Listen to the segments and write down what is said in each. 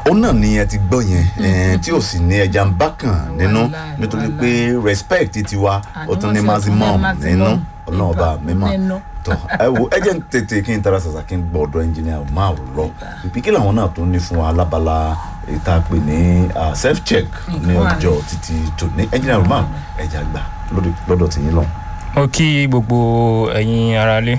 òun náà ni ẹ ti gbọ́ yẹn eh, tí ò sì ní ẹja ń bá kàn nínú Wàláì, nítorí wàláì. pé respect tiwa ó tún ní Àní wọ́n sì maximum tún ní maximum nínú ọlọ́ọ̀bá mímọ́ nínú. tọ́ ẹ wo ẹ jẹ́ ń tètè kí n tara ṣàṣà kí n gbọ́ ọ̀dọ̀ ẹnjìnìà máa lọ ìpín kí làwọn náà tún ní fún wa lábala ìta pè ní ah, self check ní Nǹkan wà ọjọ́ títí tòní ẹnjìnìà máa ẹja gbà lórí- lọ́dọ̀ tìyín lọ. mo kí gbogbo ẹ̀yin aráalé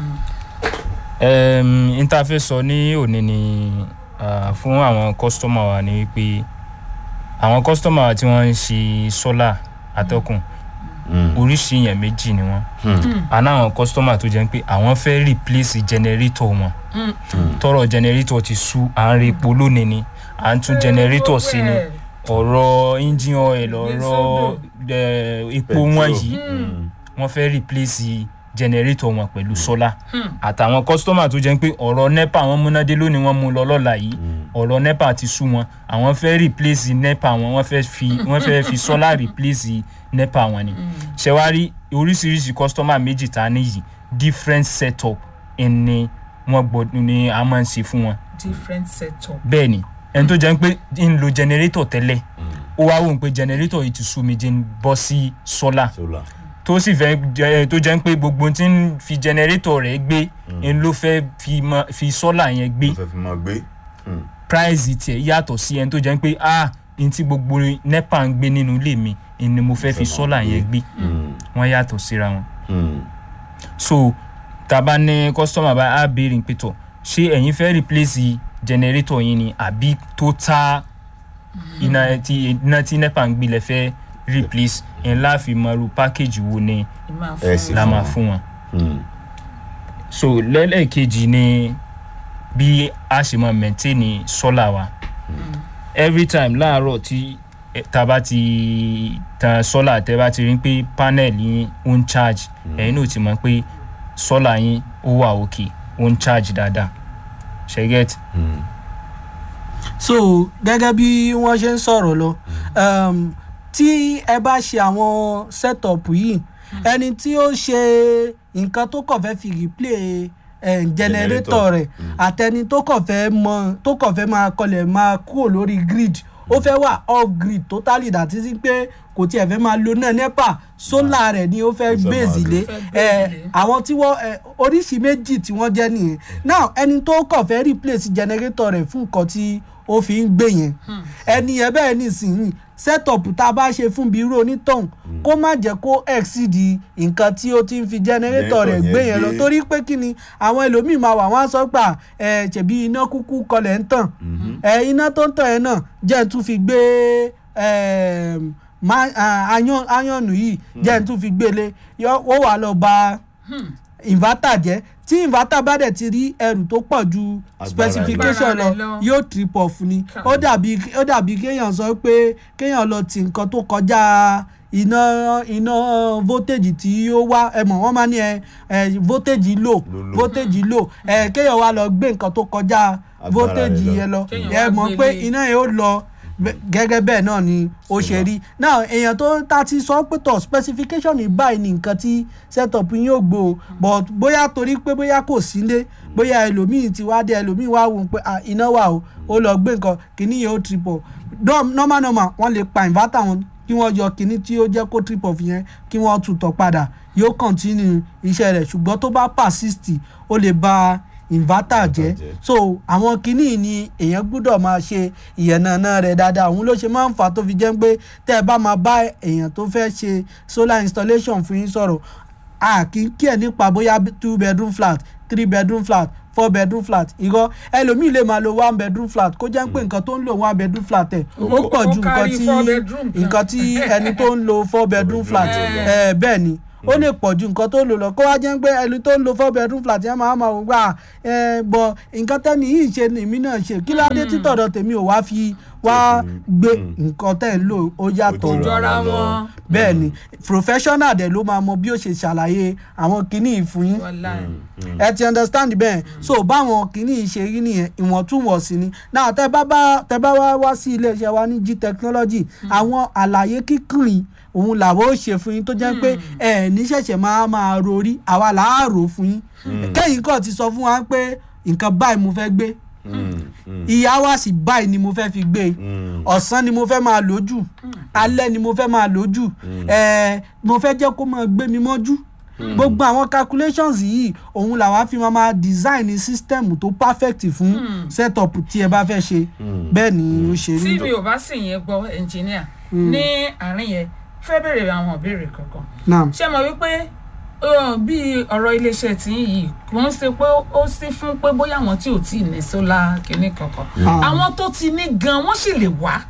um, interface sọ ní òní ni uh, fún àwọn kọ́sítọ́mà wa ni pé àwọn kọ́sítọ́mà wa tí wọ́n ń ṣe sólà atọ́kùn oríṣi èèyàn méjì ni wọ́n àná àwọn kọ́sítọ́mà tó jẹ́ pé àwọn fẹ́ replace generator wọn tọrọ generator ti sú à ń repo lónìí ni à ń tún generator sí ni ọ̀rọ̀ engine oil ọ̀rọ̀ eh, epo wọn yìí wọ́n fẹ́ replace generator wọn pẹ̀lú solar àtàwọn kọ́sítọ́mà tó jẹ́ pé ọ̀rọ̀ nepa wọn múnádé lónìí wọ́n mú lọ lọ́la yìí ọ̀rọ̀ nepa ti sú wọn àwọn fẹ́ replace nepa wọn wọ́n fẹ́ fi wọ́n fẹ́ fi solar replace nepa wọn ni ṣẹ̀wárí oríṣiríṣi kọ́sítọ́mà méjì tá a níyì different setup ni wọ́n gbọ́dọ̀ ni a máa ń ṣe fún wọn different setup. bẹ́ẹ̀ ni ẹni tó jẹ́ pé ń lo generator tẹ́lẹ̀ ó wá wò ó pé generator yìí ti sú mi jẹ́ ń bọ́ sí solar solar tó sì fẹ́ jẹ́ tó jẹ́ pé gbogbo tí ń fi generator rẹ̀ gbé ń ló fẹ́ fi mọ fi solar yẹn gbé ló fẹ́ fi máa gbé. price tiẹ̀ yàtọ̀ sí ẹni tó jẹ́ pé ah n tí gbogbo nepa ń gbé nínú ilé mi ni mo fẹ́ fi solar yẹn gbé wọ́n yàtọ̀ síra wọn so taba ní customer bá a béèrè pé tọ̀ ṣé ẹ̀yin fẹ́ replace generator yín ni àbí total iná tí iná tí nepa ń gbé lẹ fẹ́ replace ẹ̀ ńlá fi mọ irú package wo ni ìmáa Ẹ fún sì la mi. máa fún wọn so lẹ́lẹ́kejì ni bí a ṣe máa maintain solar wa every time láàárọ̀ tí eh, tá a bá ti tan solar tẹ́ bá ti rí pé panel yín ó ń charge ẹ̀yin náà ti mọ̀ pé solar yín ó wà òkè ó ń charge dáadáa ṣe get so gẹ́gẹ́ bí wọ́n ṣe ń sọ̀rọ̀ lọ um, tí ẹ bá ṣe àwọn setup yìí ẹni tí ó ṣe nǹkan tó kàn fẹ́ fi replay eh, generator rẹ̀ àtẹni tó kàn fẹ́ mọ tó kàn fẹ́ máa kọlẹ̀ máa kúrò lórí grid ó fẹ́ wà off grid totally that is pé kò tiẹ̀ fẹ́ máa lo náà nepa solar rẹ̀ ni ó fẹ́ Ó fẹ́ máa gbèsè lò. lé Ó fẹ́ eh, gbèsè lé. àwọn tí wọ́n eh, oríṣi méjì tí wọ́n jẹ́ nìyẹn now ẹni tó kàn fẹ́ replace generator rẹ̀ fún nǹkan tí ó fi ń gbé yẹn ẹni yẹn bẹ́ẹ̀ nísìnyí setup tá a bá ṣe fún bíi irú onítọ̀hún kó má jẹ́ kó exceed nǹkan tí ó ti ń fi generator rẹ̀ Generator gbé yẹn yẹn lọ gbé. torí pé kí ni àwọn ẹlòmíì máa wà wọ́n á sọ pé ẹ ṣèbí iná kúkú kọlẹ̀ ń tàn ẹ iná tó ń tàn yẹn náà jẹ́ ń tún fi gbé ẹm, má- à, ayán- ayọ̀nù yìí jẹ́ ń tún fi gbélé yọ- ó wà lọ ba inverter jẹ́ tí inverter bá dẹ̀ ti rí ẹrù tó pọ̀ ju Agbára specification rẹ̀ lọ lọ. yóò trip off ni Ká. ó dàbí ó dàbí kéèyàn sọ pé kéèyàn lọ ti nǹkan tó kọjá iná iná voltage tí ó wá ẹ mọ̀ wọ́n máa ní ẹ ẹ voltage low Low, low. voltage low ẹ kéèyàn wá lọ gbé nǹkan tó kọjá Agbára voltage rẹ̀ lọ. yẹn lọ Kéèyàn ẹ wá mọ̀ gbé pé lé. iná yẹn ó lọ bẹ- gẹ́gẹ́ bẹ́ẹ̀ náà ni ó ṣe rí now èèyàn tó ta ti sọ pé tọ̀ specification ní báyìí ni nǹkan tí setup yín ò gbó o but bóyá torí pé bóyá kò sílé bóyá ẹlòmíì ti wá dé ẹlòmíì wá wò ó pé ah, iná wà o ó lọ gbé nǹkan kìíní yẹn ó trip off Dom- normal normal wọ́n lè pa inverter wọn kí wọ́n yọ kìíní tí ó jẹ́ kó trip off yẹn kí wọ́n tún tọ̀ padà yóò continue iṣẹ́ rẹ̀ ṣùgbọ́n tó bá persist ó lè ba inverter jẹ́ jẹ́. so àwọn kinní ni èèyàn gbúdọ̀ máa ṣe ìyẹ̀nàna rẹ̀ dáadáa òun ló ṣe máa ń fà á tó fi jẹ́ pé tẹ́ ẹ bá máa bá èèyàn tó fẹ́ ṣe solar installation fún yín sọ̀rọ̀ a kì í kí ẹ̀ nípa bóyá two bedroom flat three bedroom flat four bedroom flat irọ́ ẹlòmíì lè máa lo one bedroom flat kó jẹ́ pé nǹkan tó ń lo one bedroom flat ẹ̀ ó Ó- pọ̀ ó ju nǹkan kárí tí four bedroom kan. nǹkan tí ẹni tó ń lo four bedroom flat bedroom ẹ̀ bẹ́ẹ̀ ni ó lè pọ̀ ju nǹkan tó lò lọ kó wá jẹ́ pé ẹni tó ń lo four bedroom flat yẹn máa máa wò gbà ẹ bọ̀ nǹkan tẹ́ni yìí ṣe ni èmi náà ṣe kí ládé títọ̀dọ̀ tèmi ò wá fi wá gbé nǹkan tẹ́ ń lò ó yàtọ̀ Ó jọra lọ. wọn. bẹ́ẹ̀ ni professional dẹ̀ ló máa mọ bí ó ṣe ṣàlàyé àwọn kinní yìí fún yín wàláì. ẹ ti understand bẹ́ẹ̀ so báwọn kìíní ṣe rí nìyẹn ìwọ̀ntúnwọ̀nsì ni náà tẹ bá bá tẹ bá wá wá sí iléeṣẹ́ wa ní g technology àwọn àlàyé kíkìrín òun làwọn ó ṣe fún yín tó jẹ́ pé ẹ ní ṣẹ̀ṣẹ̀ máa máa rorí àwa là á rò fún yín kẹ́yìn kan ti sọ fún wa pé nǹkan báyìí mo fẹ́ gbé ìyá wa sì báyìí ni mo fẹ́ fi gbé e ọ̀sán ni mo fẹ́ máa lójú alẹ́ ni mo fẹ́ máa lójú ẹ̀ẹ́ mo fẹ́ jẹ́ kó máa gbé mi mọ́jú gbogbo àwọn calculations yìí òun làwa fi máa máa design system tó perfect fún setup tí ẹ bá fẹ́ ṣe bẹ́ẹ̀ ni ó ṣe rí. tí mi ò bá sì yẹn gbọ́ engineer ní àárín yẹn fẹ́ bèrè àwọn ìbéèrè kankan naam ṣé mo wípé uh, bí ọ̀rọ̀ iléeṣẹ́ tí ń yìí kò ń ṣe pé ó sí fún pé bóyá àwọn tí ò tí ì ní sólà kìíní kankan Ah. àwọn tó ti ní gan wọ́n sì lè wá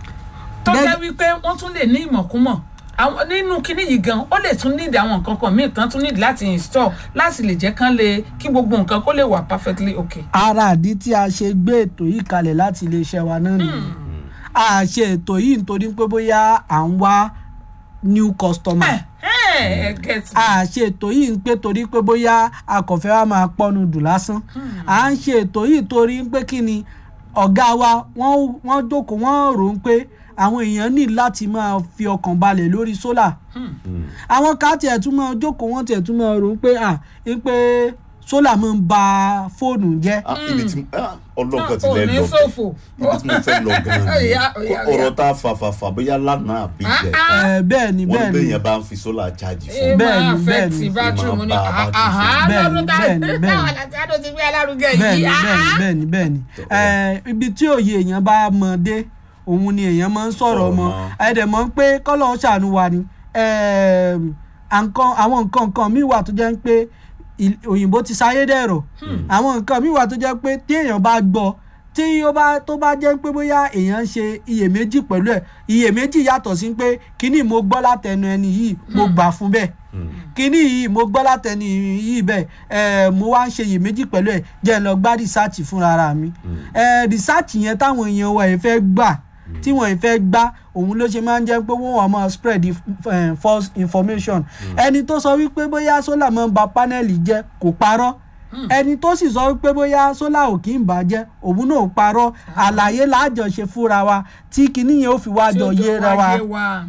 tó Gẹ́gẹ́- jẹ́ wípé wọ́n tún lè ní ìmọ̀kúmọ̀ àwọn nínú kinní yìí gan ó lè tún nídìí àwọn nǹkan kan míì tán tún nídìí láti install láti lè jẹ́ kán lè kí gbogbo nǹkan kó lè wà perfectly okay. ara àdí tí a ṣe gbé ètò yìí kalẹ̀ láti iléeṣẹ́ wa náà nìyẹn a ṣe ètò yìí nítorí pé bóyá à ń wá new customer ẹ ẹ get me. a ṣe ètò yìí pé torí pé bóyá akọ̀fẹ́ wa máa pọ́nu dùn lásán à ń ṣe ètò yìí torí pé kí ni ọ̀gá wa wọ́n wọ́n jókòó wọ́n rò ó pé àwọn èèyàn ní láti máa fi ọkàn balẹ̀ lórí sólà àwọn ká tiẹ̀ tún máa jókòó wọ́n tiẹ̀ tún máa rò ó pé à ń pé sólà máa ń ba fóònù jẹ́ Ah, ibi tí ah, ọlọ́kàn ti ò lẹ́ ní lọ ṣòfò. ibi tí mo fẹ́ lọ gan-an Ọ̀yá, ni ọ̀yá, ọ̀rọ̀ ọ̀yá. tá a fà fà fà bóyá lánàá àbí jẹ ẹ bẹ́ẹ̀ ni wọ́n ní bẹ́ẹ̀ bẹ́ẹ̀ ni yẹn bá ń fi sólà chájì ẹ fún Bẹ́ẹ̀ máa ni, affect bẹ́ẹ̀ ni. battery mu ní Ó máa bá battery àhá jẹ́. Bẹ́ẹ̀ ni, lọ́dún tá bẹ́ẹ̀ ni, bẹ́ẹ̀ ni. táwọn àti àdó ti gbé alárugẹ bẹ́ẹ̀ ni yìí bẹ́ẹ̀ ni bẹ́ẹ̀ ni bẹ́ẹ̀ ni ẹ ibi tí òye èèyàn bá mọ dé òun ni èèyàn máa ń sọ̀rọ̀ Sọ̀rọ̀ mọ́ mọ́. ẹ̀dẹ̀ mọ́ pé kọ́lọ́ ń ṣàánú wa ni ẹ̀ẹ̀m, àǹkan àwọn nǹkan nǹkan míì wà tó jẹ́ pé il- òyìnbó ti sáyé dẹ̀rọ̀ àwọn nǹkan míì wà tó jẹ́ pé tí èèyàn bá gbọ́ tí ó bá tó bá jẹ́ pé bóyá èèyàn ń ṣe iyèméjì pẹ̀lú ẹ̀ iyèméjì yàtọ̀ sí pé kíní mo gbọ́ látẹnu ẹni yìí mo gbà fún bẹ́ẹ̀ kíní yìí mo gbọ́ látẹni yìí bẹ́ẹ̀ ẹ̀ mo wá ń ṣe iyèméjì pẹ̀lú ẹ̀ jẹ́ ń lọ gbá rìsáàtì fúnra ra mi ẹ̀ rìsáàtì yẹn táwọn èèyàn wa ẹ̀ fẹ́ gbà tí wọ́n ẹ̀ fẹ́ gbá òun ló ṣe máa ń jẹ́ pé wọ́n wà máa spread if- eh, false information ẹni tó sọ wípé bóyá sólà máa ń ba pánẹ́ẹ̀lì jẹ́ kò parọ́ ẹni tó sì sọ wípé bóyá sólà ò kí ń bàjẹ́ òun náà ò parọ́ àlàyé láàjọ ṣe fúnra wa tí kinní yẹn ó fi wá tí jọ ó jọ yéra wa wáyé wa.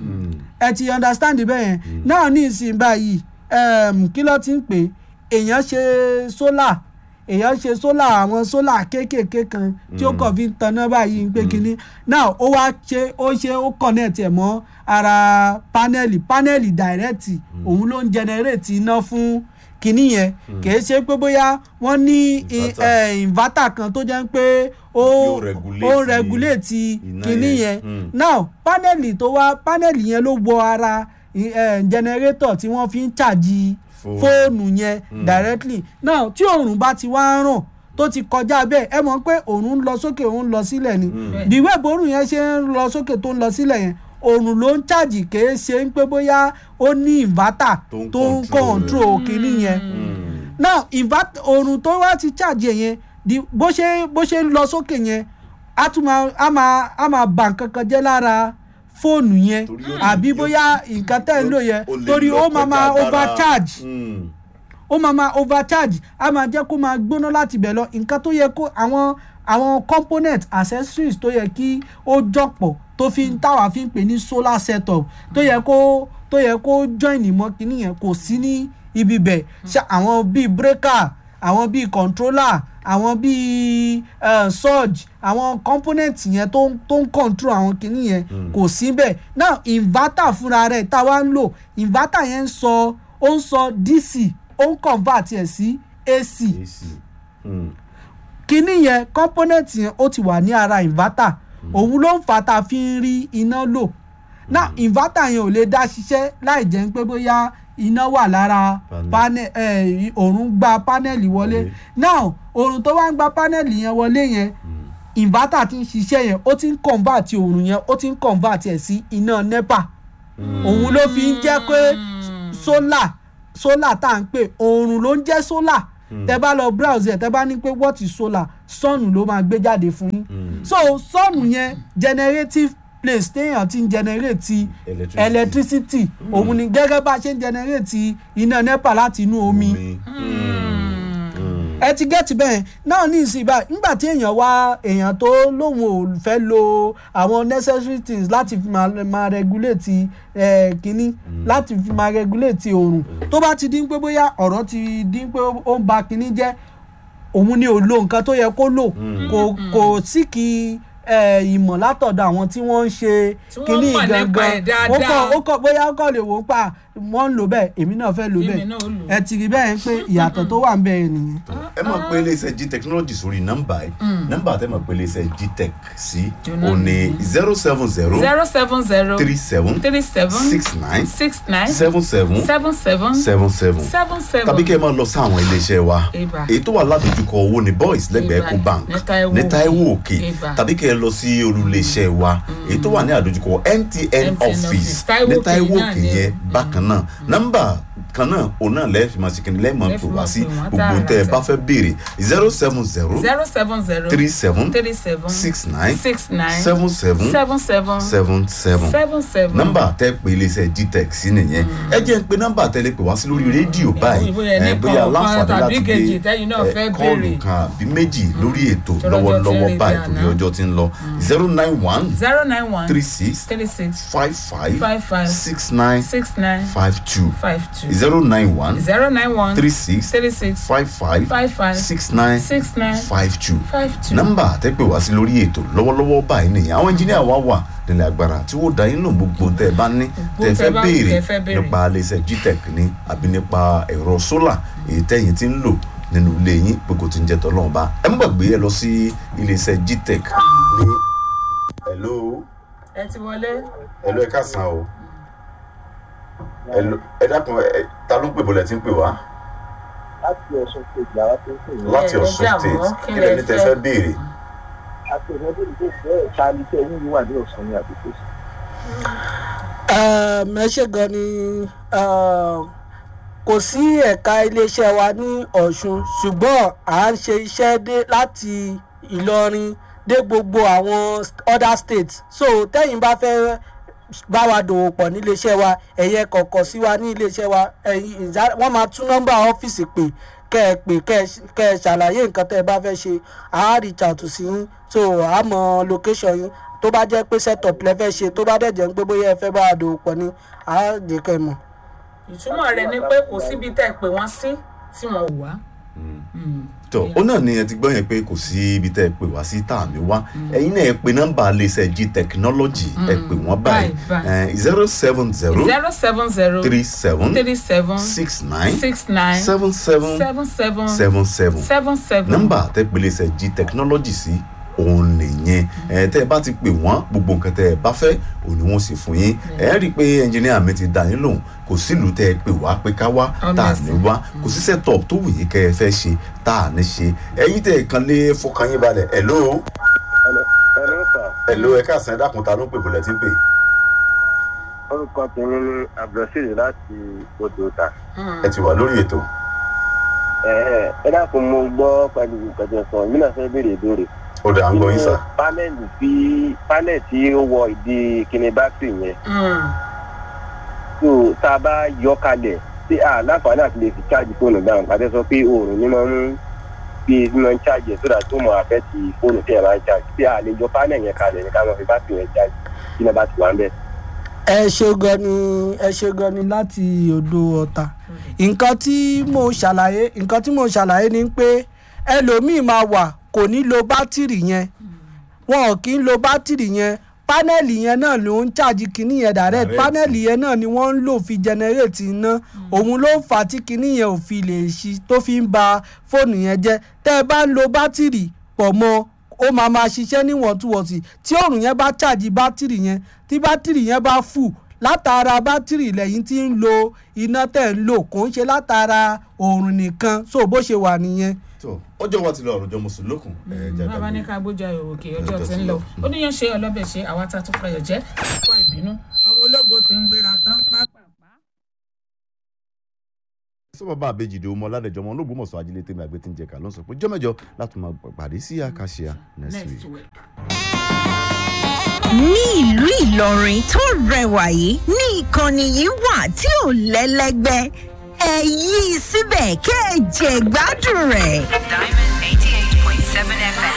ẹ ti understand bẹ́ẹ̀ yẹn náà ní ìsìn báyìí um, kí ló ti ń pè é? èèyàn ṣe sólà èèyàn ṣe sólà àwọn sólà kéékèèké kan tí ó kàn fi ń tanná báyìí ń pé kínní náà ó wá ṣe ó ṣe ó connect ẹ̀ mọ́ ara pánẹ́ẹ̀lì pánẹ́ẹ̀lì direct òun ló ń generate iná fún kínní yẹn kìí ṣe pé bóyá wọ́n ní i- Inverter. eh, inverter kan tó jẹ́ pé ó Yóò ó regulate regulate iná kínní yẹn. yẹn Mm. now panẹ́ẹ̀lì tó wá panẹ́ẹ̀lì yẹn ló wọ ara eh, generator tí wọ́n fi ń ṣàjì Fóònù. fóònù yẹn directly now tí òòrùn bá ti wá ń ràn tó ti kọjá bẹ́ẹ̀ ẹ mọ̀ pé òòrùn ń lọ sókè òun ń lọ sílẹ̀ ni the way bórùn yẹn ṣe ń lọ sókè tó ń lọ sílẹ̀ yẹn òòrùn ló ń ṣàjì kèé ṣe ń pé bóyá ó ní inverter Tó ń tó ń control control kínní yẹn now inverter òòrùn tó wá ti charge ẹ̀ yẹn di bó ṣe bó ṣe ń lọ sókè yẹn á tún máa á máa á máa bà nǹkan kan jẹ́ lára fóònù yẹn Torí ó ti- àbí yóò bóyá ti- nǹkan tẹ́ ń lò yẹn ó lè torí lọ ó máa kọjá máa agbára. overcharge Mm. ó máa máa overcharge á máa jẹ́ kó máa gbóná láti bẹ̀ lọ nǹkan tó yẹ kó àwọn àwọn component accessories tó yẹ kí ó jọ̀pọ̀ tó fi ń táwa fi ń pè ní solar setup tó yẹ kó tó yẹ kó join mọ́ kínní yẹn kò sí ní ibi bẹ̀ ṣe àwọn bíi breaker àwọn bíi controller àwọn bíi uh, surge àwọn component yẹn tó ń tó ń control àwọn kínní yẹn kò sí bẹ́ẹ̀ now inverter fúnra rẹ̀ tá a wá ń lò inverter yẹn ń sọ ó ń sọ dc ó ń convert ẹ̀ sí ac AC. Mm. kínní yẹn component yẹn ó ti wà ní ara inverter òun ló ń fà tá a fi ń rí iná lò now inverter yẹn ò lè dá ṣiṣẹ́ láì jẹ́ pé bóyá iná wà lára Panel. panel eh, òòrùn gba panel wọlé Wọlé. now òòrùn tó wá ń gba panel yẹn wọlé yẹn inverter ti ń ṣiṣẹ́ yẹn ó ti ń convert òòrùn yẹn ó ti ń convert ẹ̀ sí iná nepa òun ló fi ń jẹ́ pé solar solar tá à ń pè òòrùn ló ń jẹ́ solar tẹ bá lọ browse ẹ tẹ bá ní pé what is solar sun ló máa gbé jáde fún yín so sun yẹn generative place téèyàn ti ń generate Electricity. electricity òun ni gẹ́gẹ́ bá a ṣe ń generate iná nepa láti inú omi Omi. Mm. ẹ ti gẹ́tì bẹ́ẹ̀ náà ní ìsìn báyìí nígbà tí èèyàn wá èèyàn tó lóun ò fẹ́ lo àwọn necessary things láti fi máa, máa regulate ẹ̀ kínní láti fi máa regulate oòrùn tó bá ti dín pé bóyá ọ̀rọ̀ ti dín pé ó ń ba kínní jẹ́ òun ni ò lo nǹkan tó yẹ kó lò kò kò sí kí ẹ, ìmọ̀ látọ̀dọ̀ àwọn tí wọ́n ń ṣe Tí wọ́n kínní mọ̀ nípa gangan ẹ̀ dáadáa. ó kọ́ ó kọ́ bóyá ó kọ́ lè wò ó pa wọ́n ń lò bẹ́ẹ̀ èmi náà fẹ́ lò Èmi bẹ́ẹ̀ náà ó lò. ẹ ti rí bẹ́ẹ̀ pé ìyàtọ̀ tó wà ń bẹ́ẹ̀ nìyẹn. ẹ mọ̀ pé iléeṣẹ́ g technology sórí nọ́mbà yìí nọ́mbà tẹ́ mọ̀ pé iléeṣẹ́ g tech sí Jọ̀nà o ní zero seven zero zero seven zero three seven three seven six nine six nine seven seven seven seven seven seven seven seven tàbí kẹ́ ẹ máa lọ sí àwọn iléeṣẹ́ wa Ibà. èyí tó wà ládojúkọ owó ní boys lẹ́gbẹ̀ẹ́ Ibà. ecobank Ní Táíwò ní Táíwò Òkè. òkè Ibà. tàbí kẹ́ ẹ lọ sí olùléeṣẹ́ wa èyí tó wà ní àdojúkọ MTN MTN office office. Táíwò ní Òkè Táíwò náà òkè ni. yẹn bákan náà nọ́mbà kan náà òun náà lẹ́ẹ̀fì máa ṣe kí ni lẹ́ẹ̀mọ̀ Lẹ́ẹ̀fì pè wá máa sí pè wọ́n gbogbo tẹ́ ẹ tààràtà. bá fẹ́ béèrè zero seven zero zero seven zero three seven three seven six nine six nine seven seven seven seven seven seven seven seven. nọ́mbà tẹ́ pé iléeṣẹ́ gtech sí nìyẹn ẹ jẹ́ ń pe nọ́mbà tẹ́ lè pè wá sí lórí rédíò báyìí bóyá ẹni ẹ, kan bóyá ọ̀kan láǹfààní tàbí láti kejì gbé tẹ́yin náà ẹ, fẹ́ kọ́ọ̀lù béèrè. kan àbí méjì lórí ètò Tọ́lọ́jọ́ ti lọ́wọ́lọ́wọ́ rìn báyìí dáná. torí ọjọ́ ti ń lọ zero nine one zero nine one three six three six five five Five five. six nine six nine five two five two zero nine one zero nine one three six three six five five five five six nine six nine five two five two. nọ́mbà tẹ́ pè wá sí lórí ètò lọ́wọ́lọ́wọ́ báyìí nìyẹn àwọn ẹnjìníà wa wà nílẹ̀ agbára tí wọ́n dá inú gbogbo tẹ́ ẹ bá ní Gbogbo tẹ́ ẹ tẹ́ fẹ́ bá- béèrè tẹ́ fẹ́ béèrè. nípa iléeṣẹ́ gtech ní àbí nípa ẹ̀rọ sólà èyí tẹ́yìn ti ń lò nínú ilé yín pé kò ti ń jẹ́ tọ́lọ́run bá ẹ má gbàgbé ẹ lọ sí iléeṣẹ́ gtech ní. hello ẹ ti wọlé. hello ẹ káàsán o hello ẹ dákun ẹ ta ló ń pè bọ́lẹ̀ tí ń pè wá láti ọ̀sán kejì àwọn tó ń pè ní láti ẹ Ọ̀ṣun jẹ́ state àwọn kí kí lẹ lẹni tẹ́ fẹ́? fẹ́ béèrè àti ìrẹ́bí ìdílé ìfẹ́ ẹ̀ka ní tẹ́ yín wà ní ọ̀sán ní àdúgbò sí. Um, ẹ ṣe gan ni um, kò sí ẹ̀ka iléeṣẹ́ wa ní ọ̀ṣun ṣùgbọ́n à ń ṣe iṣẹ́ dé láti ìlọrin dé gbogbo àwọn st- other states so tẹ́yìn bá fẹ́ bá wa dòwò pọ̀ níléeṣẹ́ wa ẹ̀yẹ kọ̀ọ̀kan sí wa ní iléeṣẹ́ wa ẹ̀yìn ìjà- wọ́n máa tún nọ́mbà ọ́fíìsì pè kẹ́ ẹ pè kẹ́ ẹ ṣ- kẹ́ ẹ ṣàlàyé nǹkan tẹ́ ẹ bá fẹ́ ṣe àá reach out sí yín so àá mọ location yín tó bá jẹ́ pé setup lẹ fẹ́ ṣe tó bá dẹ̀ jẹ́ pé bóyá ẹ fẹ́ bá a dòwò pọ̀ ni àá jẹ́ kẹ́ ẹ mọ̀. ìtumọ̀ rẹ̀ ni pé kò síbi tẹ́ ẹ pè wọ́n sí tí wọ́n ò wá. tó ó náà ni ẹ ti gbọ́ yẹn pé kò sí ibi tẹ́ ẹ pè wá sí tá à ní wá ẹ̀yin náà ẹ pe nọ́mbà iléeṣẹ́ g technology ẹ pè wọ́n báyìí Báyìí, zero seven zero zero seven zero three seven three seven six nine six nine seven seven seven seven seven seven seven seven. nọ́mbà tẹ́ pe iléeṣẹ́ g technology sí òun nìyẹn ẹ tẹ́ ẹ bá ti pè wọ́n gbogbo nǹkan tẹ́ ẹ bá fẹ́ òun ni wọ́n sì fún yín ẹ rí i pé ẹnjìníà mi ti dá yín lóhùn kò sílùú tẹ́ ẹ pè wá pé ká wá tá à ní wá kò sí setup tó wù yín kẹ́ ẹ fẹ́ ṣe tá à ní ṣe ẹ̀yin tẹ́ ẹ kan lé fọkàn yín balẹ̀ hello ẹ̀rọ sà hello ẹ káàsán ẹ dákun ta ló ń pè bọ̀lẹ̀ tí ń pè orúkọ tèmi ní abdulrasheed láti odò ta. ẹ ti wà lórí ètò ẹ dákun mo gbọ́ pẹ̀lú ìkẹjọ sọ yìí náà fẹ́ béèrè ìbéèrè. ó dà ń gbọ́ yín sà pánẹ́ẹ̀lì tí pánẹ́ẹ̀lì tí ó wọ ìdí kíni bátìrì yẹn tó tá a bá yọ kalẹ̀ tí a láǹfààní àti lè fi cháàjì fóònù dáhùn pàtẹ́ sọ pé oòrùn ní máa ń bí ní máa ń cháàjì ẹ̀ sódà tó mọ̀ àfẹ́ ti fóònù tí ẹ̀ máa ń cháàjì tí a lè yọ pánẹ́ẹ̀lì yẹn kalẹ̀ ní ká máa fi bátìrì yẹn cháàjì kí náà bá ti wà ń bẹ̀. ẹ ṣe gan ni ẹ ṣe gan ni láti odò ọ̀tà nǹkan tí mo ṣàlàyé nǹkan tí mo ṣàlàyé ni pé ẹlòmíì máa wà kò ní lo bátìrì yẹn wọn ò kí ń lo bátìrì yẹn pánẹ́ẹ̀lì yẹn náà ló ń ṣáàjì kínní yẹn direct Direct. pánẹ́ẹ̀lì yẹn náà ni wọ́n ń lò fi generate iná òun ló fà á tí kínní yẹn ò fi lè ṣí tó fi ń ba fóònù yẹn jẹ́ tẹ́ ẹ bá ń lo bátìrì pọ̀ mọ́ ó máa máa ṣiṣẹ́ níwọ̀ntúnwọ̀nsì tí òòrùn yẹn bá ṣáàjì bátìrì yẹn tí bátìrì yẹn bá fù látara bátìrì lẹ́yìn tí ń lo iná tẹ̀ ń lò kò ń ṣe látara òòrùn nìkan so bó ṣe wà nìyẹn. tó ọjọ́ wa ti lọ ọ̀rọ̀ jọ mùsùlùkùn ẹ jáde bàbá ní ká gbójú ayò òkè ọjọ́ tí ń lọ ó níyàn ṣe ọlọ́bẹ̀ ṣe àwa tá a tún fàyọ̀ jẹ́ kó ìbínú ọmọ ológo ti ń gbéra tán pápápá. sọ bàbá àbejìdè ọmọ ládẹjọ ọmọ olóògbómọ̀ṣọ́ ajílẹ tèmi àgbẹ tí ń jẹ ká ló ń sọ pé jọmẹjọ láti máa pàdé sí àkàṣe next week. next week. ní ìlú ìlọrin tó rẹwà yìí ní ìkànnì yìí wà tí ò lẹ́lẹ́gbẹ́ ẹ yí i síbẹ̀ kẹ́ ẹ jẹ gbádùn rẹ̀. Diamond 88.7 FM.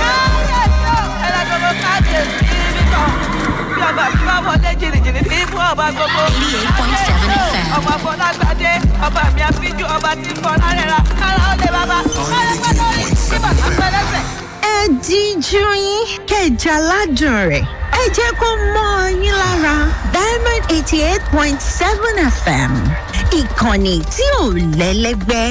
bí ọba tí wọ́n wọlé jìnnìjìnnì ní fún ọba gbogbo. 88.7 FM. ọba fọlágbádé ọba mi àfijù ọba tí fọlá rẹ̀ ra kára ó lè bàbá kára pẹ́ lórí kí bàtà pẹ́ lẹ́sẹ̀. ẹ díjú yín kẹjà ládùn rẹ̀ ẹ jẹ́ kó mọ́ ọ yín lára diamond eighty eight point seven fm ìkànnì tí ò lẹ́lẹ́gbẹ́.